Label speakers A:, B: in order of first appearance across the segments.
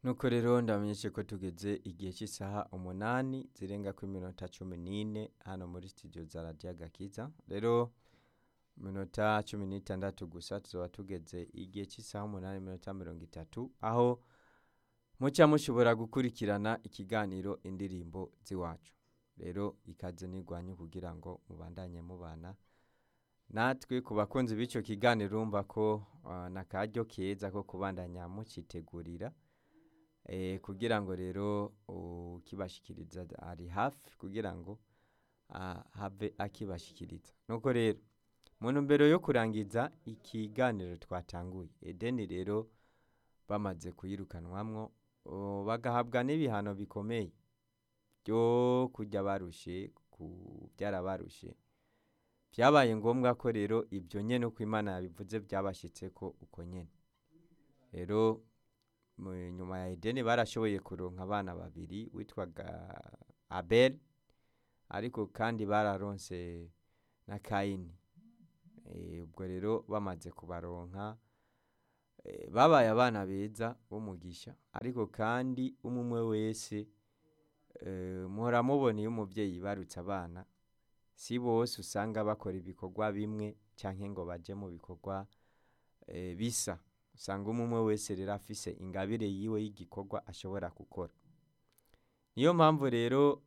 A: nuko rero ndamenyeshe ko tugeze igihe cy'isaha umunani zirenga ku minota cumi n'ine hano muri studio za radiyo agakiza rero minota cumi n'itandatu gusa tuzaba tugeze igihe cy'isaha umunani minota mirongo itatu aho muca mushobora gukurikirana ikiganiro indirimbo z'iwacu rero ikaze nigwanye kugira ngo mubandanye mubana natwe ku bakunzi b'icyo kiganiro urumva ko uh, ni akaryo keza ko kubandanya mucitegurira eh, kugira ngo rero ukibashikiriza ari hafi kugira ngo uh, have akibashikiriza nuko rero mu ntumbero yo kurangiza ikiganiro twatanguye edeni rero bamaze kuyirukanwamwo uh, bagahabwa n'ibihano bikomeye byo kujya barushe kubyara barushe byabaye ngombwa ko rero ibyo nyine uko imana yabivuze byabashyitse ko uko nyine rero nyuma ya edeni barashoboye kuronka abana babiri witwaga abel ariko kandi bararonse na kayini ubwo rero bamaze kubaronka babaye abana beza b'umugisha ariko kandi umwe wese muhora mubona iyo umubyeyi barutse abana si bose usanga bakora ibikorwa bimwe cyangwa ngo bajye mu bikorwa bisa usanga umwe wese rero afise ingabire yiwe y'igikorwa ashobora gukora niyo mpamvu rero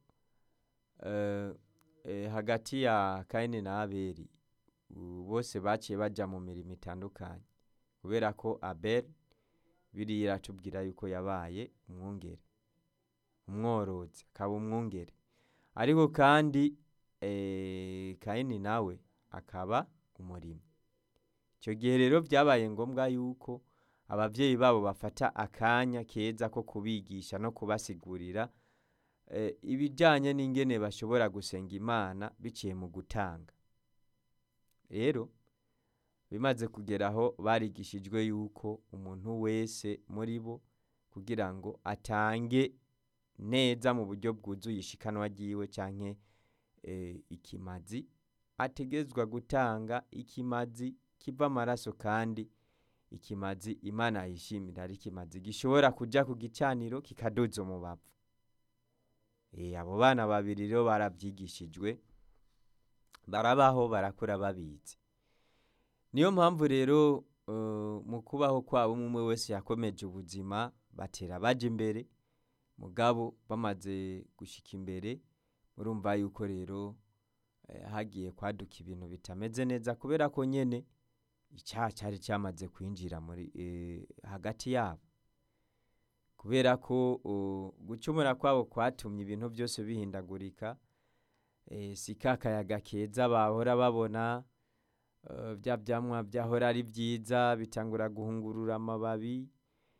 A: hagati ya kayini na abeli bose baciye bajya mu mirimo itandukanye kubera ko abeli biriya iratubwira yuko yabaye umwungere umworozi akaba umwungere ariko kandi kayini nawe akaba umurimo icyo gihe rero byabaye ngombwa yuko ababyeyi babo bafata akanya keza ko kubigisha no kubasigurira ibijyanye n'ingene bashobora gusenga imana biciye mu gutanga rero bimaze kugeraho barigishijwe yuko umuntu wese muri bo kugira ngo atange neza mu buryo bwuzuye ishikanwa ryiwe cyangwa ikimazi ategezwa gutanga ikimazi kiva amaraso kandi ikimazi imana yishimira ari ikimazi gishobora kujya ku gicaniro kikadoza umubavu abo bana babiri rero barabyigishijwe barabaho barakura babizi niyo mpamvu rero mu kubaho kwabo umwe wese yakomeje ubuzima batera bajya imbere mugabo bamaze gushyika imbere murumva yuko rero hagiye kwaduka ibintu bitameze neza kubera ko nyine icyaha cyari cyamaze kwinjira muri hagati yabo kubera ko gucumura kwabo kwatumye ibintu byose bihindagurika si ka kayaga keza bahora babona bya byamwa byahora ari byiza bitangura guhungurura amababi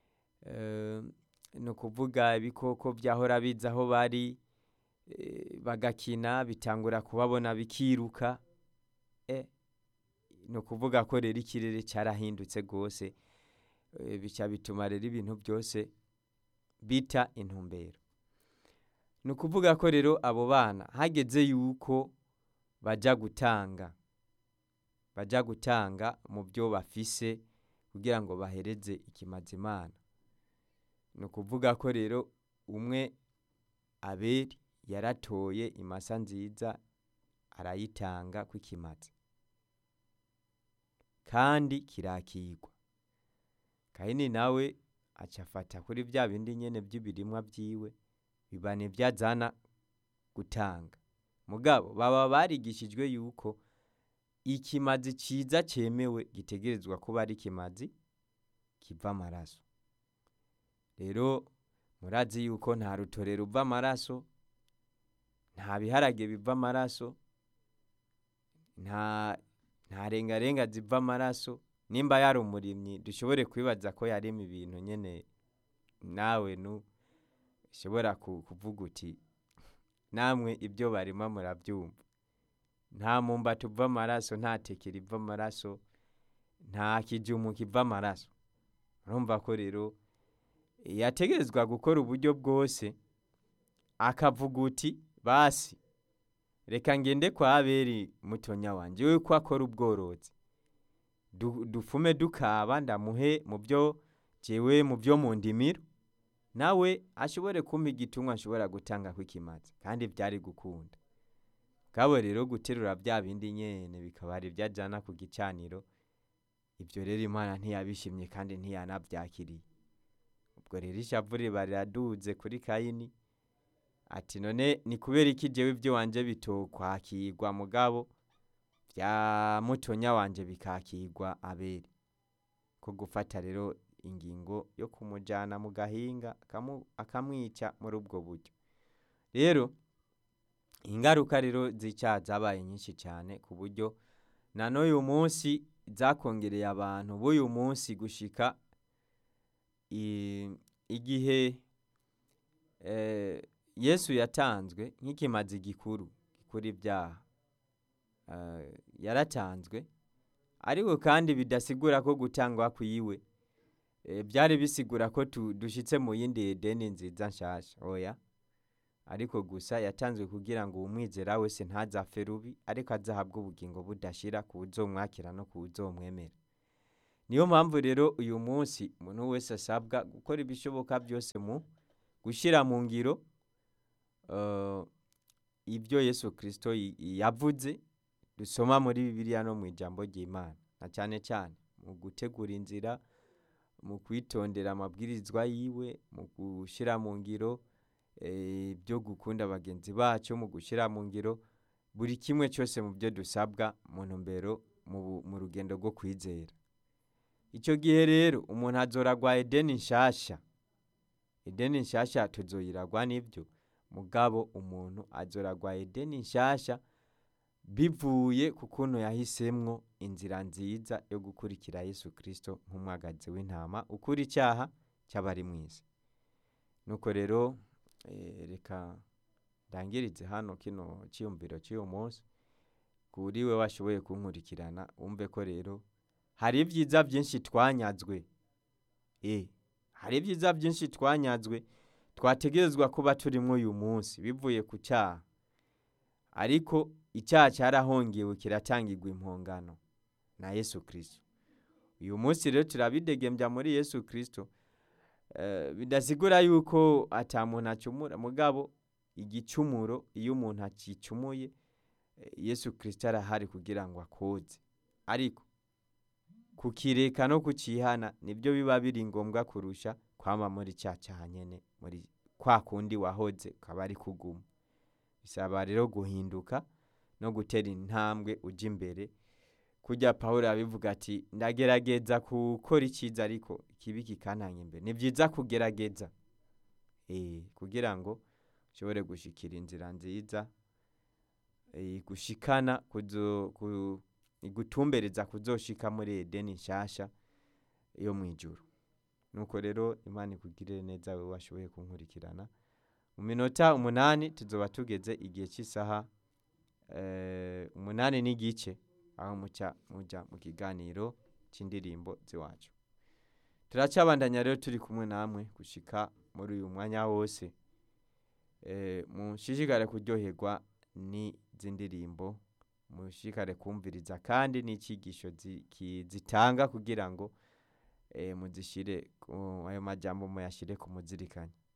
A: ni ukuvuga ibikoko byahora biza aho bari bagakina bitangura kubabona bikiruka ni ukuvuga ko rero ikirere cyarahindutse rwose bica bituma rero ibintu byose bita intumbero ni ukuvuga ko rero abo bana hageze yuko bajya gutanga bajya gutanga mu byo bafise kugira ngo bahereze ikimazimana ni ukuvuga ko rero umwe aberi yaratoye imasa nziza arayitanga kw'ikimazi kandi kirakigwa kayini nawe acafata kuri bya bindi nyene by'ibirimwa byiwe bibana ibyo azana gutanga mugabo baba barigishijwe yuko ikimazi cyiza cyemewe gitegerezwa kuba ari ikimazi kiva amaraso rero murazi yuko nta rutore ruva amaraso nta biharage biva amaraso nta nta rengarenga ziva amaraso nimba yari umurimyi dushobore kwibaza ko yarema ibintu nyine nawe nu ushobora kuvuga uti namwe ibyo barima murabyumva nta mumba tuva amaraso nta teke riva amaraso nta kijumu kiva amaraso urumva ko rero yategerezwa gukora uburyo bwose akavuga uti basi reka ngende kwa aberi mutonya wanjye we ko akora ubworozi dufume dukaba ndamuhe mu byo jewe mu byo mu ndimiro nawe ashobore kumpa igitungwa nshobora gutanga kw'ikimazi kandi byari gukunda bwabo rero guterura bya bindi nyene bikaba ari ibyo ajana ku gicaniro ibyo rero imana ntiyabishimye kandi ntiyanabyakiriye ubwo rero ishavu riba riraduze kuri kayini ati none ni kubera iki jewe ibyo wanje bitokwakirwa mugabo bya mutonya wanje bikakirwa abeli ko gufata rero ingingo yo kumujana mu gahinga akamu- akamwica muri ubwo buryo rero ingaruka rero z'icyaha zabaye nyinshi cyane ku buryo na n'uyu munsi zakongereye abantu b'uyu munsi gushika i- igihe eh, yesu yatanzwe nk'ikimazi gikuru gikura ibyaha Eh, yaratanzwe ariko kandi bidasigura ko gutangwa kwiwe eh, byari bisigura ko tu- dushitse mu yindi edeni nziza nshasha oya ariko gusa yatanzwe kugira ngo uwumwizera wese ntazapfe rubi ariko azahabwe ubugingo budashira ku uzomwakira no ku uzomwemera niyo mpamvu rero uyu munsi umuntu wese asabwa gukora ibishoboka byose mu gushyira mu ngiro eh, ibyo yesu kirisito y- yavuze dusoma muri bibiliya no mu ijambo ry'imana na cyane cyane mu gutegura inzira mu kwitondera amabwirizwa yiwe mu gushyira mu ngiro eh, ibyo gukunda bagenzi bacu mu gushyira mu ngiro buri kimwe cyose mu byo dusabwa mu ntumbero mu bu- mu rugendo rwo kwizera icyo gihe rero umuntu azoragwa edeni nshasha edeni nshasha tuzoyiragwa n'ibyo mugabo umuntu azoragwa edeni nshasha bivuye ku kuntu yahisemwo inzira nziza yo gukurikira yesu kirisito nk'umwagazi w'intama ukura icyaha cy'abari mu isi nuko rero eh, reka ndangirize hano kino cyiyumviro cy'uyu munsi kuri we washoboye kunkurikirana wumve ko rero hari ibyiza byinshi twanyazwe e hari ibyiza byinshi twanyazwe twategerezwa kuba turimo uyu munsi bivuye ku cyaha ariko icyaha cyarahongewe kiratangirwa impongano na yesu kirisito uyu munsi rero turabidegembya muri yesu kirisito Eh, bidasigura yuko ata muntu acumura mugabo igicumuro iyo umuntu akicumuye eh, yesu kirisito arahari kugira ngo akoze ariko kukireka no kukihana nibyo biba biri ngombwa kurusha kwama muri cya cyaha nyene muri kwa kundi wahoze ukaba ari kuguma bisaba rero guhinduka no gutera intambwe ujya imbere kujya pawulo abivuga ati ndagerageza gukora icyiza ariko ikibi kikantanya imbere ni byiza kugerageza eh, kugira ngo ushobore gushikira inzira nziza eh, gushikana kuzo ku- igutumbereza kuzoshika muri edeni nshasha yo mu ijuru nuko rero imana ikugirire neza wowe washoboye kunkurikirana mu minota umunani tuzoba tugeze igihe cy'isaha eh, umunani n'igice aho muca muja mu kiganiro cy'indirimbo z'iwacu turacabandanya rero turi kumwe namwe gushika muri uyu mwanya wose eh, mushishikare kuryoherwa n'izi ndirimbo mushishikare kumviriza kandi n'icyigisho zi- ki- zitanga kugira ngo eh, muzishire ku- ayo majambo muyashire ku muzirikanye